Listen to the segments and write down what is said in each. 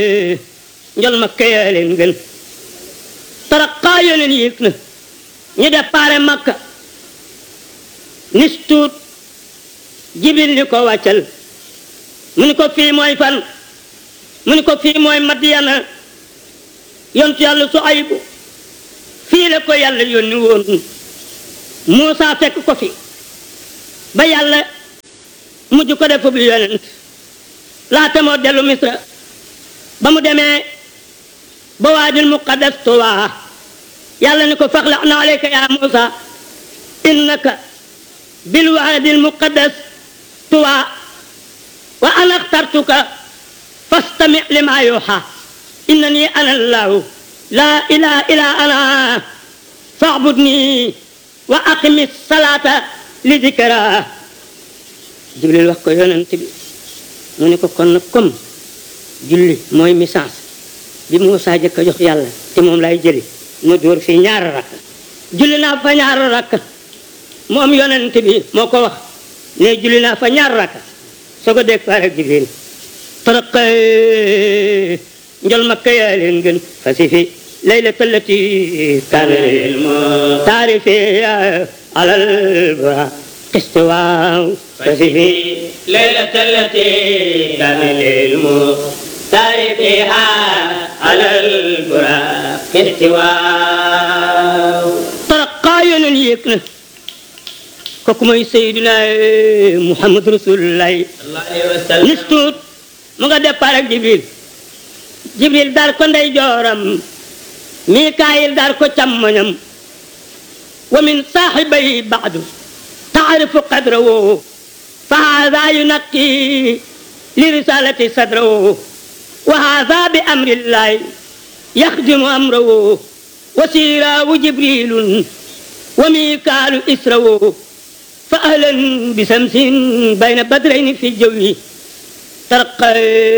njol ma kayaa leen gën taraqaa yoo leen yéeg na ñu déparé makka nis tuut jibril ni ko wàccal mu ni ko fii mooy fan mu ni ko fii mooy madiyana yontu yàlla su aybu fii la ko yàlla yónni woon Muusa fekk ko fi ba yàlla mujj ko def bi yonent laata moo dellu misra ba mu demee ba waadil muqaddas tuwaa yàlla ni ko faxla'na alayka ya Muusa innaka bil waadil muqaddas tuwaa wa ana axtartuka fastami lima yuuxa innani ana allahu laa ilaha illa ana faabudni wa aqimi salaata li dikra jibril wax ko yonent bi mu ne ko kon nag comme julli mooy message bi Muusaa jëkk a jox yàlla te moom lay jëli mu dóor fii ñaari rakk julli naa fa ñaari rakk moom yonent bi moo ko wax ne julli naa fa ñaari rakk soo ko dégg faar ak jibril taraq njol makka yaa leen gën fasi fi laylata allati kaana taarifi alal bura istiwaaw fasi fi ليلة التي كان للمختار فيها على البراق استواء taraqaa yonen yéeg na kooku mooy Seydina Muhammad Rasulullahi الله عليه وسلم nis tuut mu nga départ ak Jibril Jibril dar ko ndey jooram Mikaayil dar ko càmmoñam wa min saaxibay baadu taarifu qadrahu fa haada yunaqi li risalati sadrahu wa haada bi amrillahi yaxdimu amrahu wa siiraawu jibrilun wa mikaalu israwu fa ahlan bi samsin bayna badrayni fi jawi taraqaa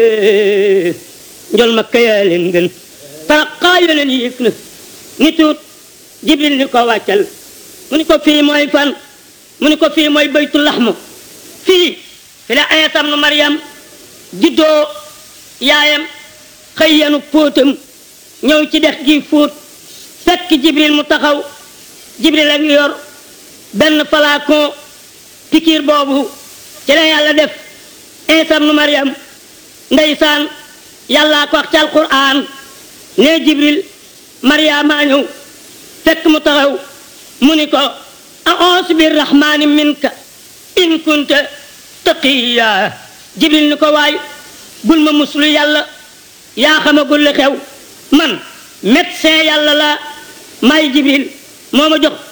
njol makka yaa leen gën taraqaa yoo leen yéeg na ni tuut jibril ni ko wàccal mu ni ko fii mooy fan mu ni ko fii mooy baytu laxmu fii fi la Iisaa ibnu Maryam juddoo yaayam xëy yanu póotam ñëw ci dex gi fóot fekk jibril mu taxaw jibril a ngi yor benn flacon pikiir boobu ci la yàlla def Iisaa ibnu Maryam ndeysaan yàllaa ko wax ci alquran ne jibril Maryaama ñëw fekk mu taxaw mu ni ko a'uuzu birrahmaani minka in kunta taqiya jibril ni ko waay bul ma muslu yàlla yaa xamagul li xew man médecin yàlla la may jibril moo ma jox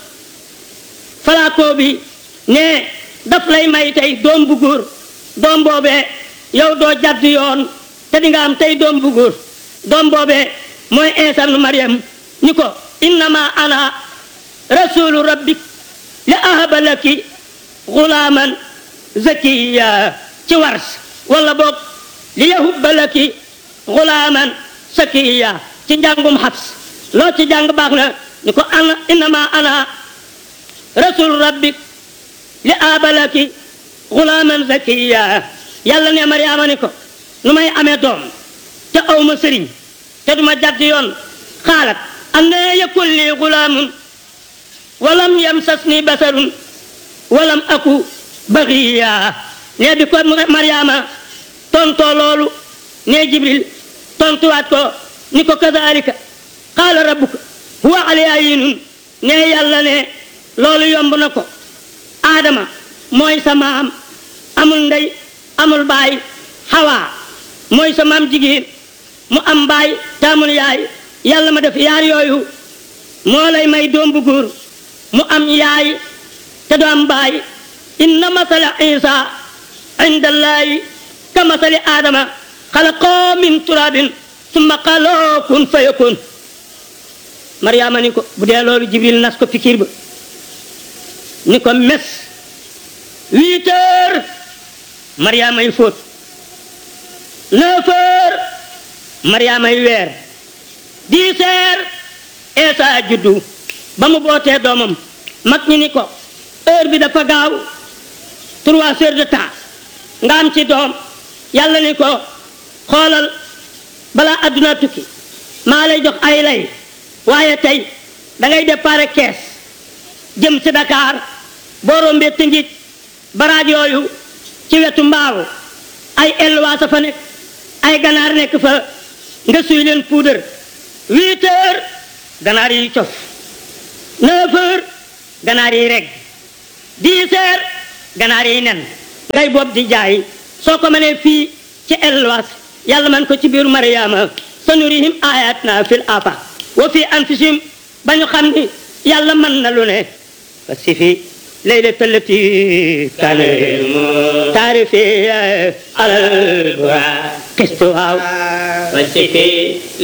falaakoo bi ne daf lay may tey doom bu góor doom boobee yow doo jàdd yoon te di nga am tey doom bu góor doom boobee mooy Iisaa ibnu Maryam ni ko innama ana rasulu rabbik li ahaba laki gulaaman zakiya ci wars wala boog li yahubba laki gulaaman sakiya ci njàngum xabs loo ci jàng baax na ni ko ana innama ana rasul rabbik li ahaba laki gulaaman zakiya yàlla ne Mariama ni ko nu may amee doom te awma sëriñ te duma jàdd yoon xaalat anna yakun li gulaamun walam yamsasni basarun walam aku baxiya ne bi ko Mariama tontoo loolu ne Jibril tontuwaat ko ni ko kadalika qaala rabbuka huwa alayya yinun ne yàlla ne loolu yomb na ko Adama mooy sa maam amul ndey amul baay Hawa mooy sa maam jigéen mu am baay te amul yaay yàlla ma def yaar yooyu moo lay may doom bu góor mu am yaay te du am baay inna masala isa inda allahi ka masali adama xalaqoo min turabin summa qaloo kun fayakun mariama ni ko bu dee loolu jibril nas ko fikir ba ni ko mes huit heures mariama yi fóot neuf heures mariama yi weer dix heures isa juddu ba mu bootee doomam mag ñi ni ko heure bi dafa gaaw trois heures de temps nga am ci doom yàlla ni ko xoolal balaa adduna tukki maa lay jox ay lay waaye tey da ngay déparé kees jëm ci Dakar boo rombee Tëngéej baraaj yooyu ci wetu mbaaw ay elwaasa fa nekk ay ganaar nekk fa nga suy leen puudar huit heures ganaar yi cof neuf heures ganaar yi reg dix heures ganaar yi nen ngay bopp di jaay soo ko mënee fii ci elwaas yàlla man ko ci biiru mariama sanurihim ayatna fil afaq wa fi anfusihim ba ñu xam ni yàlla mën na lu ne fa si fi laylata allati kaana taarifi alal البراق kistu waaw والشفي